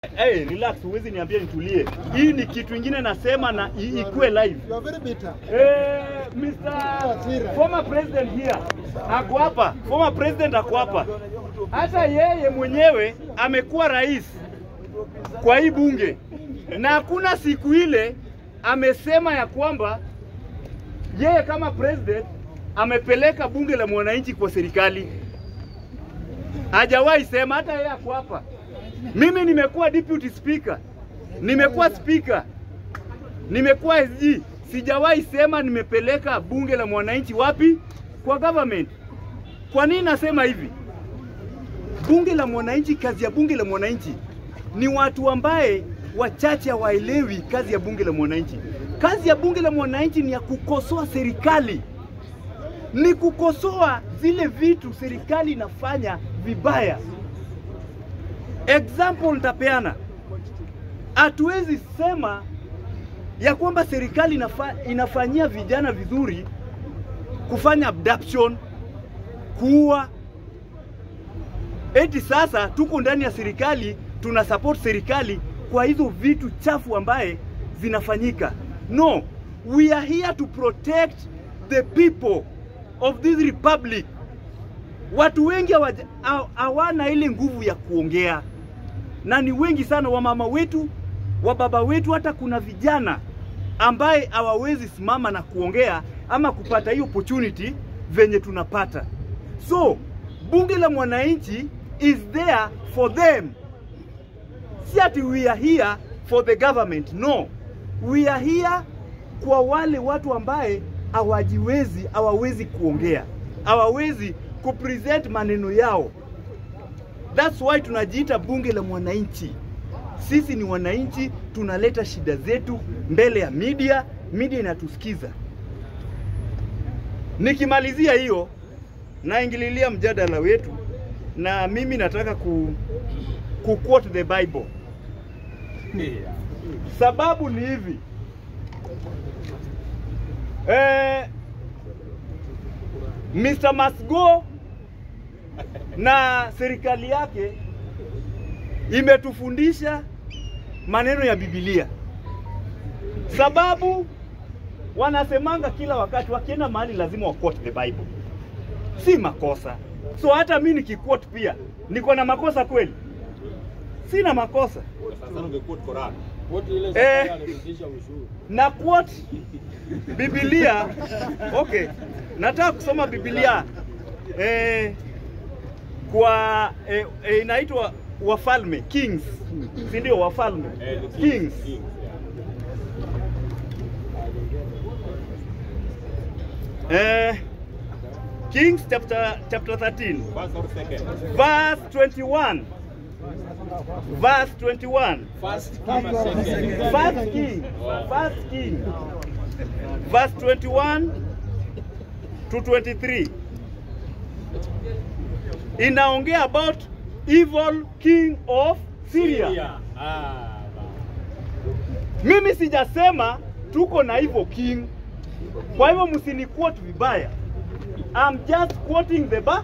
Hey, relax, huwezi niambia nitulie. Hii ni kitu ingine nasema na i- ikuwe live. You are very bitter. Eh, Mr. former president here ako hapa, former president ako hapa. Hata yeye mwenyewe amekuwa rais kwa hii bunge, na hakuna siku ile amesema ya kwamba yeye kama president amepeleka bunge la mwananchi kwa serikali. Hajawahi sema, hata yeye ako hapa. Mimi nimekuwa deputy speaker, nimekuwa speaker nimekuwa SG, sijawahi sema nimepeleka bunge la mwananchi wapi? Kwa government. Kwa nini nasema hivi? Bunge la mwananchi, kazi ya bunge la mwananchi ni watu ambaye wachache hawaelewi kazi ya bunge la mwananchi. Kazi ya bunge la mwananchi ni ya kukosoa serikali, ni kukosoa zile vitu serikali inafanya vibaya. Example nitapeana, hatuwezi sema ya kwamba serikali inafa, inafanyia vijana vizuri kufanya abduction, kuua. Eti sasa tuko ndani ya serikali tuna support serikali kwa hizo vitu chafu ambaye zinafanyika. No, we are here to protect the people of this republic. Watu wengi hawaja- haw- hawana ile nguvu ya kuongea, na ni wengi sana wamama wetu, wababa wetu, hata kuna vijana ambaye hawawezi simama na kuongea ama kupata hiyo opportunity venye tunapata. So bunge la mwananchi is there for them, si ati we are here for the government. No, we are here kwa wale watu ambaye hawajiwezi, hawawezi kuongea, hawawezi kupresent maneno yao. That's why tunajiita bunge la mwananchi. Sisi ni wananchi, tunaleta shida zetu mbele ya media, media inatusikiza. Nikimalizia hiyo, naingililia mjadala wetu, na mimi nataka ku, ku quote the Bible. Sababu ni hivi eh, Mr. Masgo na serikali yake imetufundisha maneno ya Biblia, sababu wanasemanga kila wakati wakienda mahali lazima wa quote the Bible, si makosa. So hata mi nikiquote pia niko na makosa kweli? Sina makosa eh, na quote Biblia. Okay, nataka kusoma Biblia eh, kwa eh, eh, inaitwa Wafalme, Kings, si ndio? Wafalme, Kings. Eh, Kings chapter chapter 13 verse 21 verse 21 First First King, First King, verse 21 to 23 inaongea about evil king of Syria. Mimi sijasema tuko na evil king, kwa hivyo msiniquote vibaya. I'm just quoting the ba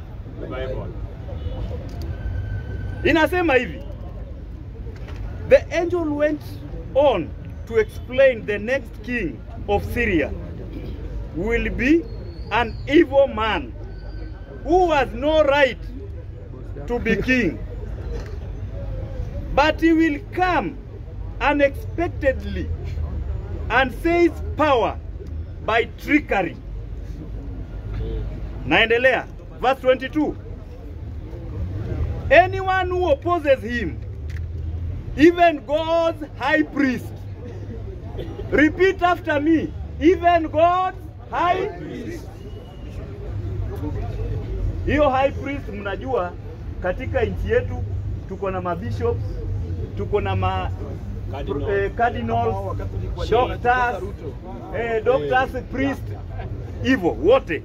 inasema hivi the angel went on to explain the next king of Syria will be an evil man who has no right to be king but he will come unexpectedly and seize power by trickery naendelea verse 22 anyone who opposes him even God's high priest. Repeat after me. Even God's high priest. Hiyo high priest mnajua katika nchi yetu tuko na mabishops, tuko na ma Cardinal. eh, cardinals, doctors, eh, doctors, priest, hivyo wote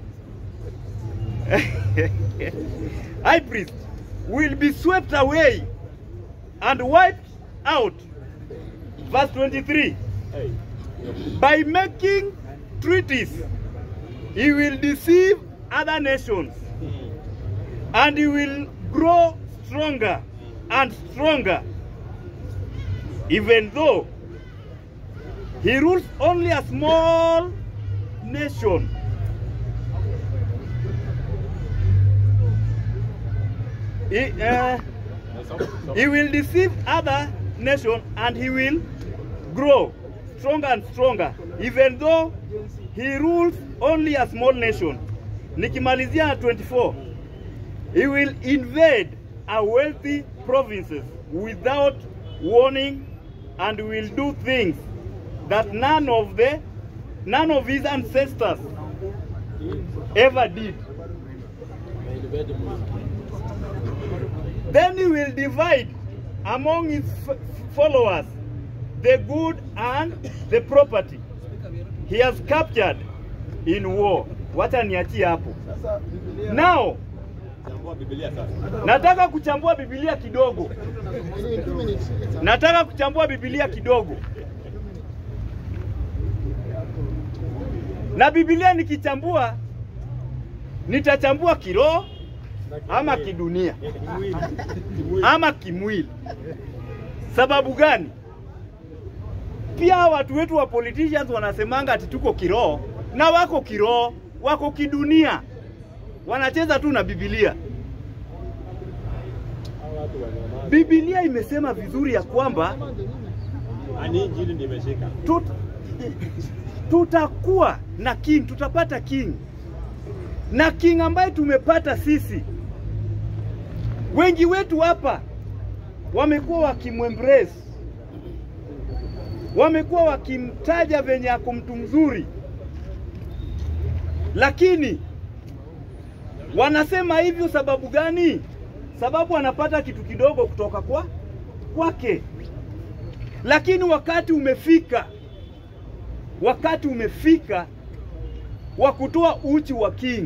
high priest will be swept away and wiped out. Verse 23 By making treaties, he will deceive other nations and he will grow stronger and stronger even though he rules only a small nation. He, uh, he will deceive other nation and he will grow stronger and stronger even though he rules only a small nation. Nikimalizia na 24. He will invade a wealthy provinces without warning and will do things that none of the none of his ancestors ever did. Then he will divide among his f- followers the good and the property he has captured in war. Wacha niachie hapo. Now nataka kuchambua Biblia kidogo. Nataka kuchambua Biblia kidogo. Na Biblia nikichambua nitachambua kiroho ama kidunia ama kimwili. Sababu gani? Pia watu wetu wa politicians wanasemanga ati tuko kiroho na wako kiroho, wako kidunia, wanacheza tu na Biblia. Biblia imesema vizuri ya kwamba Ani injili ndio imeshika. tut, tutakuwa na king, tutapata king na king ambaye tumepata sisi. Wengi wetu hapa wamekuwa wakimwembrace, wamekuwa wakimtaja venye ako mtu mzuri, lakini wanasema hivyo sababu gani? Sababu anapata kitu kidogo kutoka kwa kwake lakini wakati umefika, wakati umefika wa kutoa uchi wa king,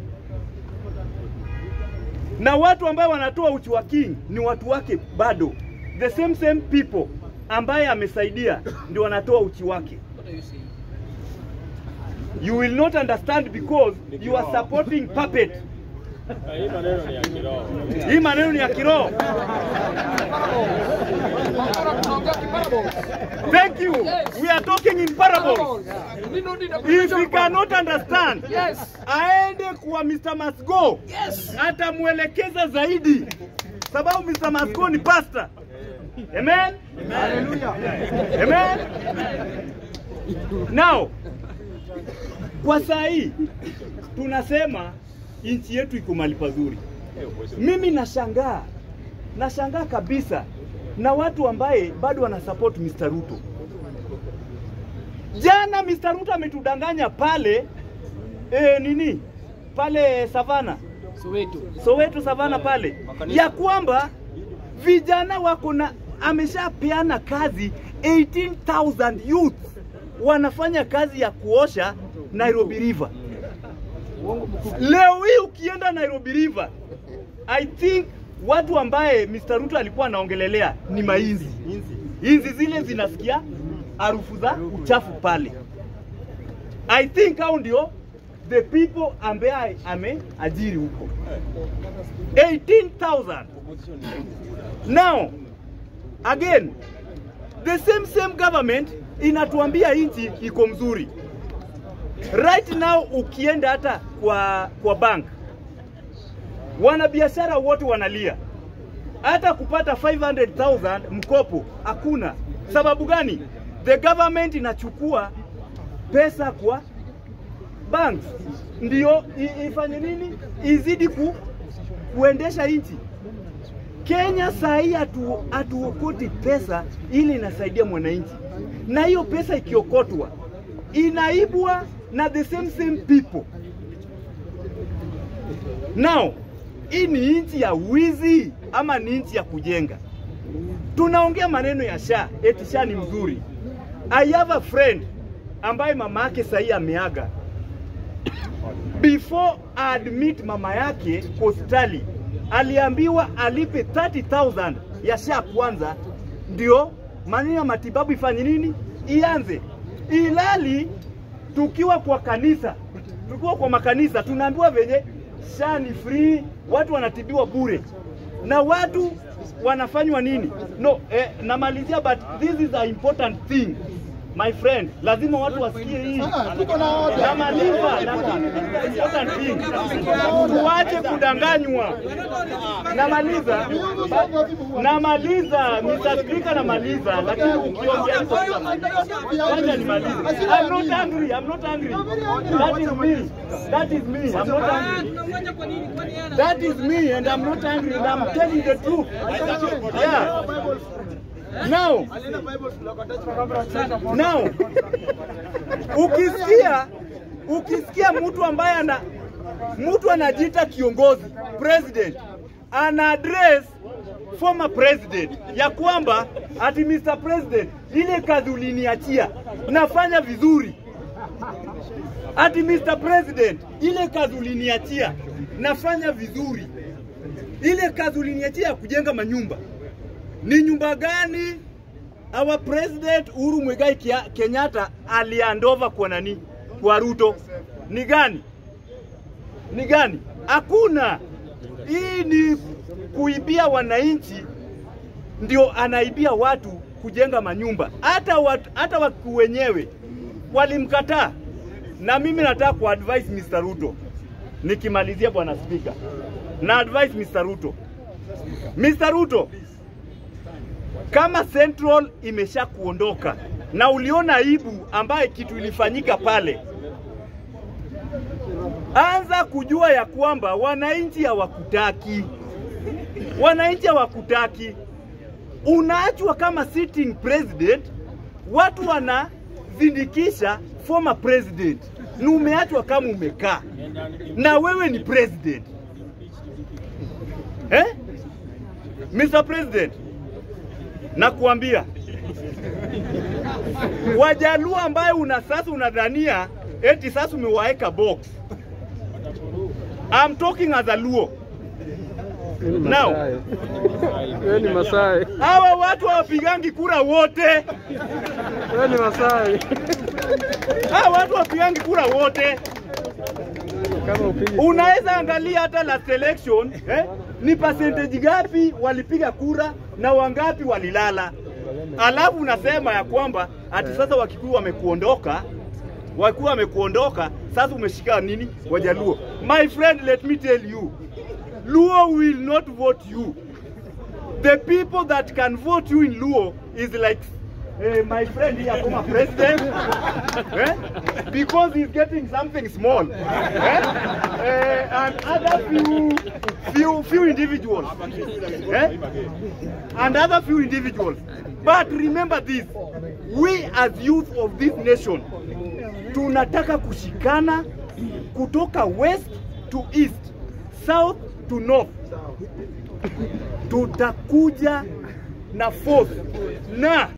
na watu ambao wanatoa uchi wa king ni watu wake bado, the same same people ambaye amesaidia ndio wanatoa uchi wake. You will not understand because you are supporting puppet. Hii maneno ni ya kiroho. Hii maneno ni ya kiroho. Thank you. We are talking in parables. If we cannot understand, Yes. aende kwa Mr. Masgo Yes. atamwelekeza zaidi, sababu Mr. Masgo ni pastor. Amen. Amen. Now, kwa saa hii tunasema nchi yetu iko mahali pazuri. Mimi nashangaa, nashangaa kabisa na watu ambaye bado wana support Mr. Ruto. Jana Mr. Ruto ametudanganya pale e, nini pale Savana Soweto. Soweto Savana pale ya kwamba vijana wako na ameshapeana kazi 18,000 youth wanafanya kazi ya kuosha Nairobi River. Leo hii ukienda Nairobi River, I think watu ambaye Mr. Ruto alikuwa anaongelelea ni mainzi. Inzi zile zinasikia harufu za uchafu pale. I think hao ndio the people ambaye ameajiri huko 18,000. Now again the same same government inatuambia nchi iko mzuri. Right now ukienda hata kwa kwa bank wanabiashara wote wanalia, hata kupata 500,000 mkopo hakuna. Sababu gani? The government inachukua pesa kwa banks ndio i- ifanye nini, izidi ku, kuendesha nchi. Kenya saa hii hatu, hatuokoti pesa ili inasaidia mwananchi, na hiyo pesa ikiokotwa inaibwa na the same same people. Now, hii ni nchi ya wizi ama ni nchi ya kujenga? Tunaongea maneno ya SHA, eti SHA ni mzuri. I have a friend ambaye mama yake sahii ameaga. Before admit mama yake hospitali, aliambiwa alipe 30,000 ya SHA kwanza, ndio maneno ya matibabu ifanye nini, ianze. Ilali tukiwa kwa kanisa, tukiwa kwa makanisa tunaambiwa venye SHA ni free, watu wanatibiwa bure, na watu wanafanywa nini? No, eh, namalizia but this is an important thing my friend, lazima watu wasikie hii. Tuko na order. Namaliza, lakini this is an important thing. Tuache kudanganywa. Namaliza, namaliza, Mr. Speaker, namaliza, lakini ukiongea hivyo Wacha nimalize. I'm not angry, I'm not angry. That is me. That is me. I'm not angry. That is me and I'm not angry and I'm telling the truth. Yeah. Now, now ukisikia ukisikia mtu ambaye ana mtu anajiita kiongozi president ana address former president ya kwamba ati Mr. President, ile kazi uliniachia nafanya vizuri. Ati Mr. President, ile kazi uliniachia nafanya vizuri. Ile kazi uliniachia ya kujenga manyumba ni nyumba gani our president Uhuru Muigai Kia- Kenyatta aliandova kwa nani? Kwa Ruto. Ni gani? Ni gani? Hakuna. Hii ni kuibia wananchi, ndio anaibia watu kujenga manyumba. Hata watu, hata wakuu wenyewe walimkataa, na mimi nataka kuadvise Mr. Ruto, nikimalizia bwana speaker, na advise Mr. Ruto, Mr. Ruto, kama Central imesha kuondoka na uliona aibu ambaye kitu ilifanyika pale, anza kujua ya kwamba wananchi hawakutaki, wananchi hawakutaki. Unaachwa kama sitting president, watu wanazindikisha former president, ni umeachwa kama umekaa na wewe ni president eh? Mr. President, nakuambia Wajaluo ambaye una sasa unadhania eti sasa umewaeka box. I'm talking as a Luo. Now, Wewe ni Masai. hawa watu hawapigangi kura wote. Wewe ni Masai. Hawa watu hawapigangi kura wote. Kama upigi Unaweza angalia hata last election eh, ni percentage gapi walipiga kura na wangapi walilala, alafu unasema ya kwamba ati sasa Wakikuyu wamekuondoka, Wakikuyu wamekuondoka, sasa umeshika nini Wajaluo? My friend, let me tell you, Luo will not vote you. The people that can vote you in Luo is like eh, my friend here, former president, eh? because he's getting something small, eh? Eh, and other few, few, few individuals, eh? and other few individuals. But remember this, we as youth of this nation, tunataka kushikana kutoka west to east, south to north tutakuja na force na